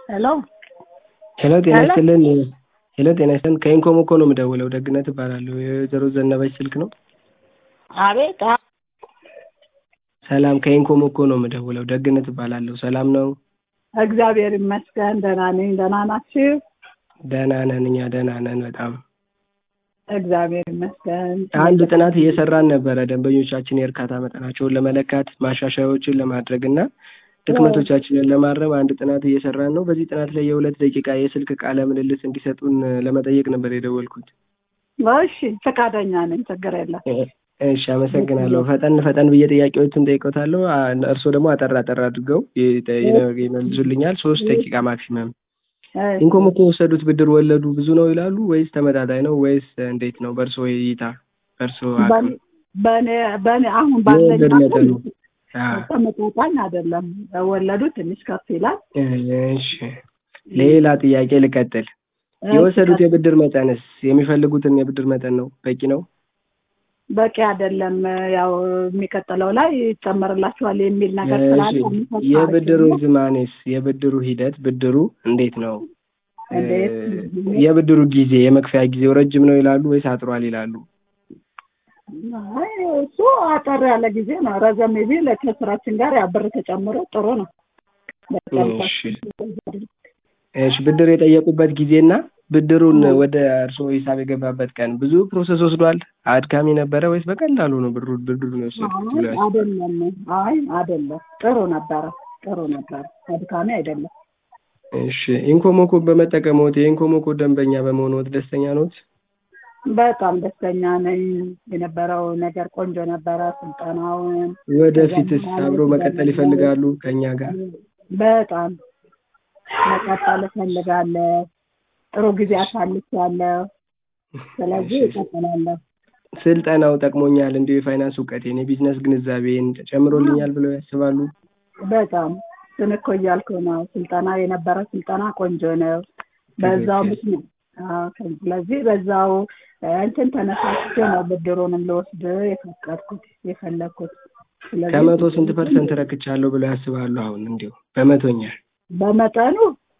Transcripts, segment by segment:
ሄሎ ሄሎ ጤና ሄሎ ይስጥልን ሄሎ ጤና ይስጥልን ከኢንኮሞኮ ነው የምደውለው ደግነት እባላለሁ የወይዘሮ ዘነበች ስልክ ነው አቤት አ- ሰላም ከኢንኮሞኮ ነው የምደውለው ደግነት እባላለሁ ሰላም ነው እግዚአብሔር ይመስገን ደህና ነኝ ደህና ናችሁ ደህና ነን እኛ ደህና ነን በጣም እግዚአብሔር ይመስገን አንድ ጥናት እየሰራን ነበረ ደንበኞቻችን የእርካታ መጠናቸውን ለመለካት ማሻሻያዎችን ለማድረግ እና ድክመቶቻችንን ለማረም አንድ ጥናት እየሰራን ነው በዚህ ጥናት ላይ የሁለት ደቂቃ የስልክ ቃለ ምልልስ እንዲሰጡን ለመጠየቅ ነበር የደወልኩት እሺ ፈቃደኛ ነኝ ችግር የለም እሺ አመሰግናለሁ ፈጠን ፈጠን ብዬ ጥያቄዎችን ጠይቆታለሁ እርስዎ ደግሞ አጠር አጠር አድርገው ይጠ- ይመልሱልኛል ሶስት ደቂቃ ማክሲመም ኢንኮሞኮ የወሰዱት ብድር ወለዱ ብዙ ነው ይላሉ ወይስ ተመጣጣኝ ነው ወይስ እንዴት ነው በእርስዎ እይታ በእርስዎ አቅም በእኔ በእኔ አሁን ባለኝ የወለድ አቅም መጠኑ አዎ። ተመጣጣኝ አይደለም ወለዱ ትንሽ ከፍ ይላል እሺ ሌላ ጥያቄ ልቀጥል የወሰዱት የብድር መጠንስ የሚፈልጉትን የብድር መጠን ነው በቂ ነው በቂ አይደለም ያው የሚቀጥለው ላይ ይጨመርላችኋል የሚል ነገር ስላለ እሺ የሚሰጥ የብድሩ አሪፍ ነው። ዝማኔስ የብድሩ ሂደት ብድሩ እንዴት ነው እንዴት? እ፣ የብድሩ ጊዜ የመክፈያ ጊዜው ረጅም ነው ይላሉ ወይስ አጥሯል ይላሉ አይ እሱ አጠር ያለ ጊዜ ነው። ረዘም ቢል ከስራችን ጋር ያው ብር ተጨምሮ ጥሩ ነው። እሺ እሺ ብድር የጠየቁበት ጊዜና ብድሩን ወደ እርስዎ ሂሳብ የገባበት ቀን ብዙ ፕሮሰስ ወስዷል አድካሚ ነበረ ወይስ በቀላሉ ነው ብሩ ብድሩን የወሰዱት ብለው ያስባሉ? አይደለም፣ አይ አይደለም፣ ጥሩ ነበረ፣ ጥሩ ነበረ፣ አድካሚ አይደለም። እሺ ኢንኮሞኮ በመጠቀምዎት የኢንኮሞኮ ደንበኛ በመሆንዎት ደስተኛ ኖት? በጣም ደስተኛ ነኝ። የነበረው ነገር ቆንጆ ነበረ። ስልጠናውን ወደፊትስ አብሮ መቀጠል ይፈልጋሉ ከእኛ ጋር? በጣም መቀጠል እፈልጋለሁ። ጥሩ ጊዜ አሳልፌያለሁ። ስለዚህ እቀጥላለሁ። ስልጠናው ጠቅሞኛል እንዲሁ የፋይናንስ እውቀቴን የቢዝነስ ግንዛቤን ጨምሮልኛል ብለው ያስባሉ? በጣም እሱን እኮ እያልኩ ነው። ስልጠና የነበረ ስልጠና ቆንጆ ነው። በዛው ትክክል። ምክንያት አዎ፣ ስለዚህ በዛው እንትን ተነሳስቼ ነው ብድሩንም ልወስድ የፈቀድኩት የፈለግኩት። ስለዚህ ከመቶ ስንት ፐርሰንት ረክቻለሁ ብለው ያስባሉ? አሁን እንዲሁ በመቶኛ በመጠኑ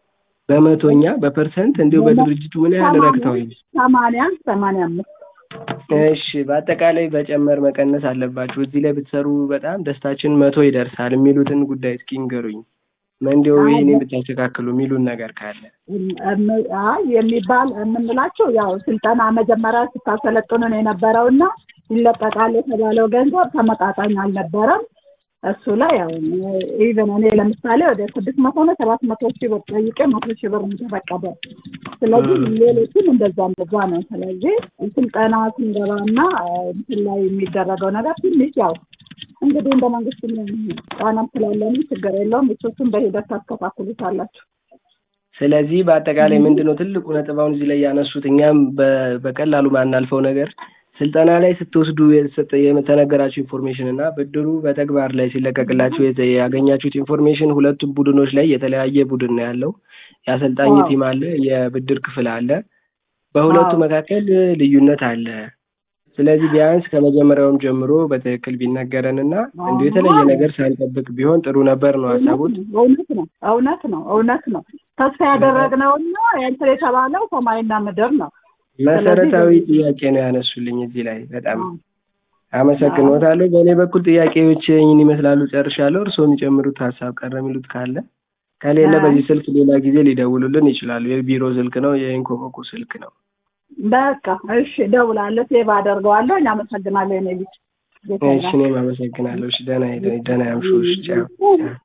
በመቶኛ በፐርሰንት እንዲሁ በድርጅቱ ምን ያህል ረክተዋል? ሰማንያ ሰማንያ አምስት እሺ በአጠቃላይ በጨመር መቀነስ አለባችሁ እዚህ ላይ ብትሰሩ በጣም ደስታችን መቶ ይደርሳል የሚሉትን ጉዳይ እስኪ ንገሩኝ። እንዲሁ ይህኔ ብታስተካክሉ የሚሉን ነገር ካለ እም- አይ የሚባል የምንላቸው ያው ስልጠና መጀመሪያ ስታሰለጥኑን የነበረውና ይለቀቃል የተባለው ገንዘብ ተመጣጣኝ አልነበረም። እሱ ላይ ያው ኢቨን እኔ ለምሳሌ ወደ ስድስት መቶ ነው ሰባት መቶ ሺህ ብር ጠይቄ መቶ ሺህ ብር ነው የተፈቀደ። ስለዚህ ሌሎችም እንደዛ እንደዛ ነው። ስለዚህ ስልጠና ስንገባና እንትን ላይ የሚደረገው ነገር ትንሽ ያው እንግዲህ እንደ መንግስት ጫናም ስላለንም ችግር የለውም። እሱን በሂደት ታስተካክሉታላችሁ። ስለዚህ በአጠቃላይ ምንድን ነው ትልቁ ነጥብ አሁን እዚህ ላይ ያነሱት እኛም በ- በቀላሉ ማናልፈው ነገር ስልጠና ላይ ስትወስዱ የተሰጠ የተነገራችሁ ኢንፎርሜሽን እና ብድሩ በተግባር ላይ ሲለቀቅላችሁ የተ- ያገኛችሁት ኢንፎርሜሽን ሁለቱም ቡድኖች ላይ የተለያየ ቡድን ነው ያለው። የአሰልጣኝ አዎ። ቲም አለ፣ የብድር ክፍል አለ። በሁለቱ አዎ። መካከል ልዩነት አለ። ስለዚህ ቢያንስ ከመጀመሪያውም ጀምሮ በትክክል ቢነገረን እና እንዲሁ የተለየ ነገር ሳንጠብቅ ቢሆን ጥሩ ነበር ነው ሀሳቡት። እውነት ነው እውነት ነው እውነት ነው። ተስፋ ያደረግነውና እንትን የተባለው ሰማይና ምድር ነው። መሰረታዊ ጥያቄ ነው ያነሱልኝ እዚህ ላይ በጣም አመሰግኖታለሁ። በእኔ በኩል ጥያቄዎች ይህን ይመስላሉ፣ ጨርሻለሁ። እርስዎ የሚጨምሩት ሀሳብ ቀረ የሚሉት ካለ ከሌለ አይ። በዚህ ስልክ ሌላ ጊዜ ሊደውሉልን ይችላሉ። የቢሮ ስልክ ነው፣ የኢንኮሞኮ ስልክ ነው። በቃ እሺ፣ እደውላለሁ፣ ሴቭ አደርገዋለሁ። አመሰግናለሁ የኔ ልጅ። እሺ እኔም አመሰግናለሁ። እሺ ደህና ሂድ- ደህና ያምሹ። እሺ ቻው። ቻው።